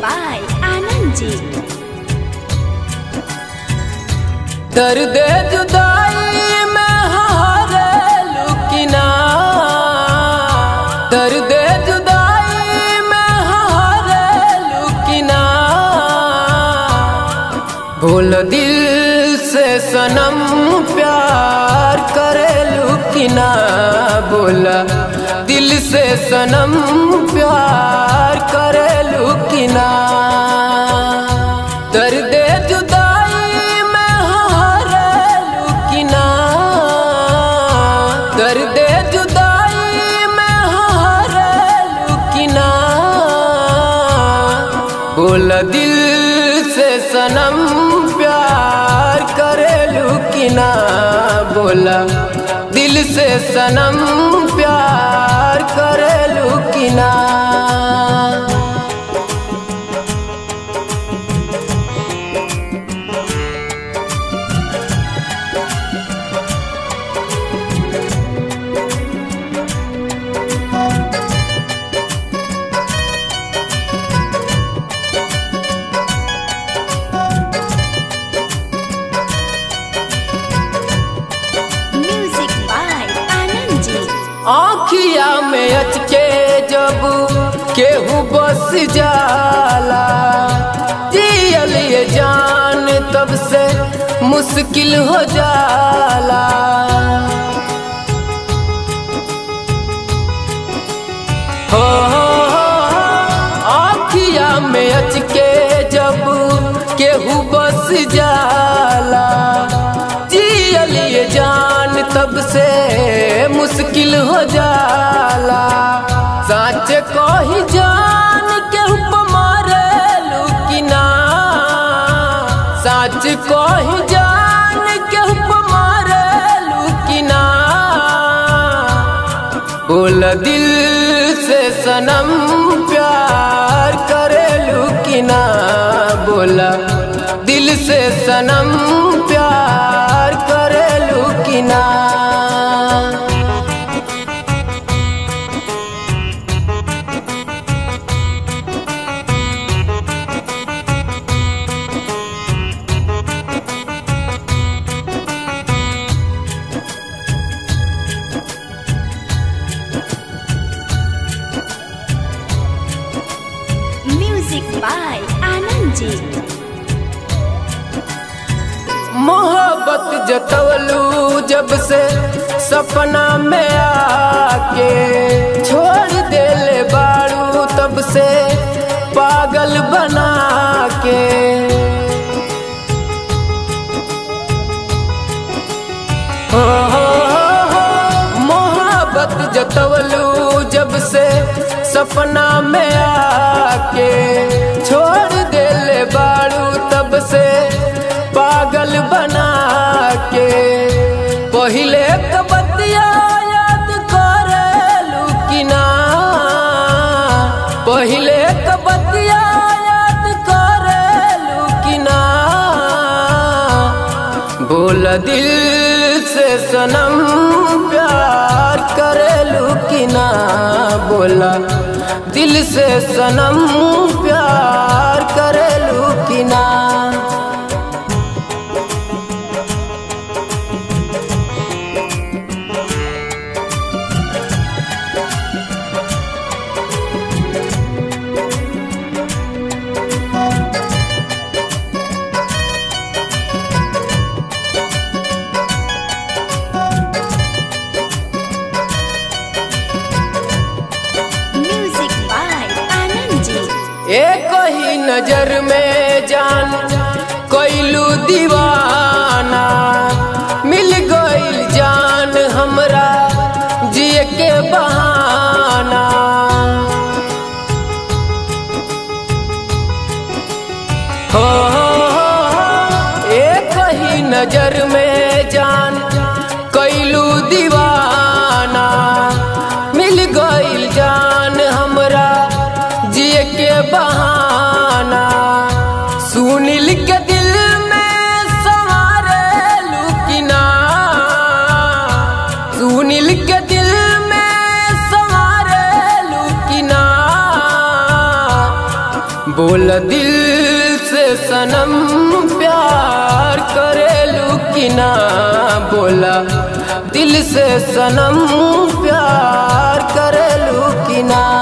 by Anand ji. दर्द जुदाई में हारे लुकिना दर्द जुदाई में हारे लुकिना बोल दिल से सनम प्यार करे लुकिना बोला दिल से सनम प्यार करे लुकिना दर्द जुदाई में हारे लुकिना दर्द जुदाई में हारे लुकिना बोला दिल से सनम प्यार करे लुकिना बोला दिल से सनम प्यार करे लुकिना Music by Anand ji. आँखिया में अचके जब केहू बस जाला जियल ये जान तब से मुश्किल हो जाला हो हो, हो, आँखिया में अचके जब केहू बस जाला जियल ये जान तब से मुश्किल हो जाला सच कही जान केहू पे मारे लुकिना सच कही जान केहू पे मारे लुकिना बोल दिल से सनम प्यार करे लुकिना बोला दिल से सनम प्यार करे लुकिना Music by Anand ji. मोहब्बत जतवलू जब से सपना में आके छोड़ देले बारू तब से पागल बना के हो, हो, हो, मोहब्बत जतवलू जब से सपना में आके छोड़ देले बारू तब से पागल बना के पहिले कबतिया याद करे लुकिना पहिले कबतिया याद करे लुकिना बोल दिल से सनम प्यार करे लुकिना बोला दिल से सनम प्यार करे लुकिना Music by Anand ji. एक ही नजर में जान कोइलू दीवाना मिल गईल जान हमरा जिए के बहाना हो, हो, हो, एक ही नजर में जान कोइलू दीवाना मिल गईल जान हमरा जिए के बहाना सुनील के दिल में सवारे लुकिना सुनील के दिल में सवारे लुकिना बोल दिल से सनम प्यार करेलू कि ना बोला दिल से सनम प्यार करेलू कि ना